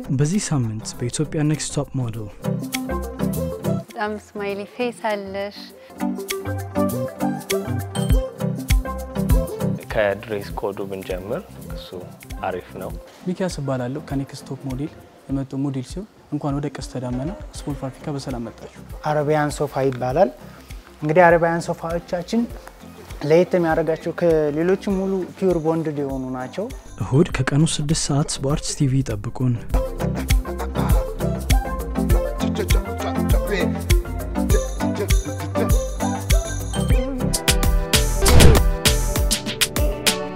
በዚህ ሳምንት በኢትዮጵያ ኔክስት ቶፕ ሞዴል በጣም ስማይሊ ፌስ አለሽ። ከድሬስ ኮዱ ብንጀምር እሱ አሪፍ ነው። ሚኪያስ እባላለሁ ከኔክስት ቶፕ ሞዴል የመጣው ሞዴል ሲሆን እንኳን ወደ ቀስተ ደመና ስፖርት ፋብሪካ በሰላም መጣችሁ። አረቢያን ሶፋ ይባላል። እንግዲህ አረቢያን ሶፋዎቻችን ለየት የሚያደርጋቸው ከሌሎች ሙሉ ፒውር ቦንድድ የሆኑ ናቸው። እሁድ ከቀኑ 6 ሰዓት በአርትስ ቲቪ ይጠብቁን።